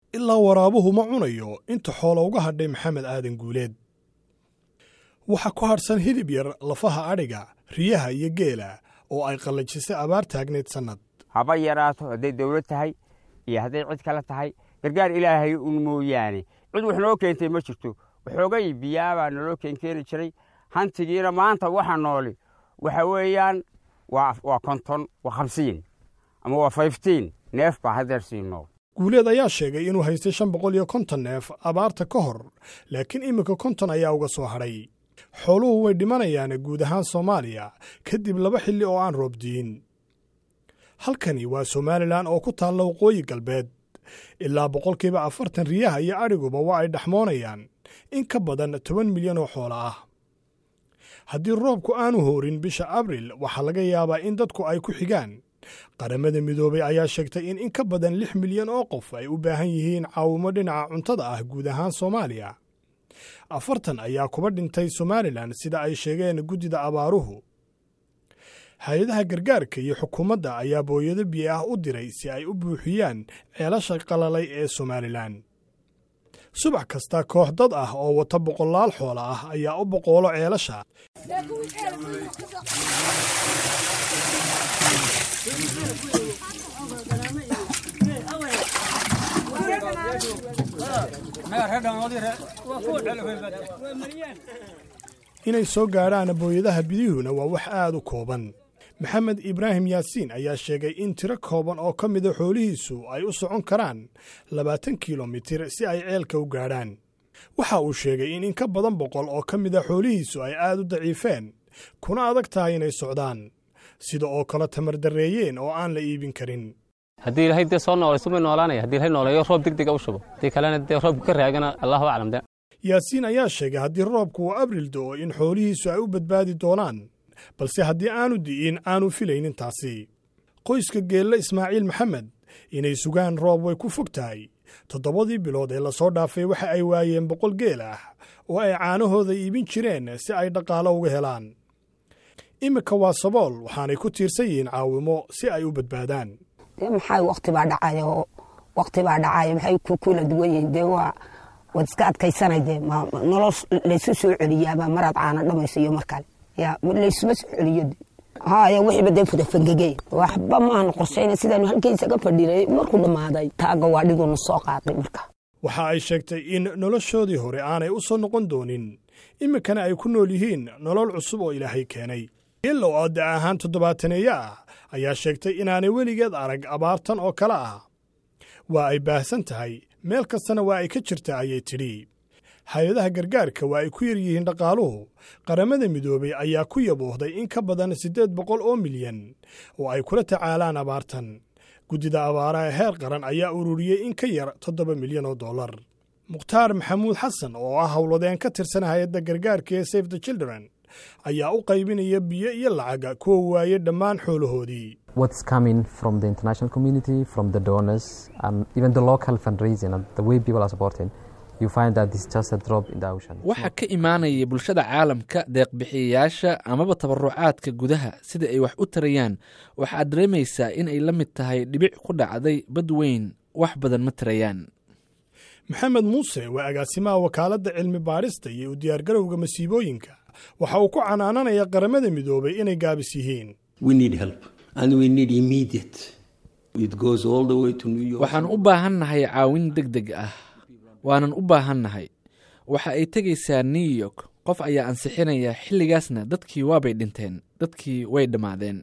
ilaa waraabuhu ma cunayo inta xoola uga hadhay maxamed aadan guuleed waxaa ku hadhsan hilib yar lafaha adhiga riyaha iyo geela oo ay qallajisay abaar taagnayd sannad haba yaraato hadday dawlad tahay iyo hadday cid kale tahay gargaar ilaahay un mooyaane cid wax noo keentay ma jirto waxoogay biyaabaa naloo keenkeeni jiray hantigiina maanta waxa nooli waxa weeyaan waa konton waa hamsiin ama waa fiftiin neef baa haddeer sii nool guuleed ayaa sheegay inuu haystay shan boqol iyo konton neef abaarta ka hor laakiin iminka konton ayaa uga soo hadhay xooluhu way dhimanayaan guud ahaan soomaaliya kadib laba xilli oo aan roobdiin halkani waa somalilan oo ku taalla waqooyi galbeed ilaa boqolkiiba afartan riyaha iyo adhiguba waa ay dhexmoonayaan in ka badan toban milyan oo xoolo ah haddii roobku aanu hoorin bisha abril waxaa laga yaabaa in dadku ay ku xigaan qaramada midoobay ayaa sheegtay in in ka badan lix milyan oo qof ay u baahan yihiin caawimo dhinaca cuntada ah guud ahaan soomaaliya afartan ayaa kuba dhintay somalilan sida ay sheegeen guddida abaaruhu hay-adaha gargaarka iyo xukuumadda ayaa booyado biyo ah u diray si ay u buuxiyaan ceelasha qalalay ee somalilan subax kasta koox dad ah oo wata boqolaal xoola ah ayaa u boqoolo ceelasha inay soo gaadhaan booyadaha bidihuna waa wax aad u kooban maxamed ibraahim yaasiin ayaa sheegay in tiro kooban oo ka mida xoolihiisu ay u socon karaan labaatan kilomitir si ay ceelka u gaadhaan waxa uu sheegay in in ka badan boqol oo ka mida xoolihiisu ay aad u daciifeen kuna adag tahay inay socdaan sida oo kale tamardarreeyeen oo aan la iibin karin haddii ilaahay dee soo noolayso may noolaanaya haddii ilahay nooleeyo roob deg dega u shubo haddii kalena dee roobku ka raagana allahu aclam de yaasiin ayaa sheegay haddii roobku uu abril do'o in xoolihiisu ay u badbaadi doonaan balse haddii aanu di'in aanu filaynin taasi qoyska geelle ismaaciil maxamed inay sugaan roob way ku fog tahay toddobadii bilood ee lasoo dhaafay waxa ay waayeen boqol geel ah oo ay caanahooda iibin jireen si ay dhaqaalo uga helaan iminka waa sabool waxaanay ku tiirsan yihiin caawimo si ay u badbaadaan dee maxay wakti baa dhacay oo wakti baa dhacay maxay ku kula duwan yihiin dee waa waad iska adkaysanay dee nolol laysu soo celiyaabaa maraad caana dhamayso iyo mar kale ya laysuma soo celiyo haya wixiiba dee fudafangegey waxba maana qorshayna sidaanu halkaysaga fadhinay markuu dhammaaday taaga waa dhigunu soo qaaday marka waxa ay sheegtay in noloshoodii hore aanay u soo noqon doonin iminkana ay ku nool yihiin nolol cusub oo ilaahay keenay geellow oo da ahaan toddobaataneeyo ah ayaa sheegtay inaanay weligeed arag abaartan oo kale ah waa ay baahsan tahay meel kastana waa ay ka jirtaa ayay tidhi hay-adaha gargaarka waa ay ku yar yihiin dhaqaaluhu qaramada midoobay ayaa ku yaboohday in ka badan siddeed boqol oo milyan oo ay kula tacaalaan abaartan guddida abaaraha heer qaran ayaa ururiyey in ka yar toddoba milyan oo dollar mukhtaar maxamuud xasan oo ah howladeen ka tirsan hay-adda gargaarka ee safe the children ayaa u qaybinaya biyo iyo lacaga kuwa waaye dhammaan xoolahoodii what's coming from the international community, from the donors, and even the local fundraising and the way people are supporting, you find that it's just a drop in the ocean. waxaa ka imaanaya bulshada caalamka deeqbixiyayaasha amaba tabarucaadka gudaha sida ay wax u tarayaan waxaad dareemaysaa in ay la mid tahay dhibic ku dhacday bad weyn wax badan ma tarayaan maxamed muuse waa agaasimaha wakaaladda cilmi baadhista iyo u diyaargarowga masiibooyinka waxa uu ku canaananaya qaramada midoobay inay gaabis yihiin We need help and we need immediate. It goes all the way to New York. waxaan u baahannahay caawin deg deg ah waanan u baahannahay waxa ay tegaysaa new york qof ayaa ansixinaya xilligaasna dadkii waabay dhinteen dadkii way dhammaadeen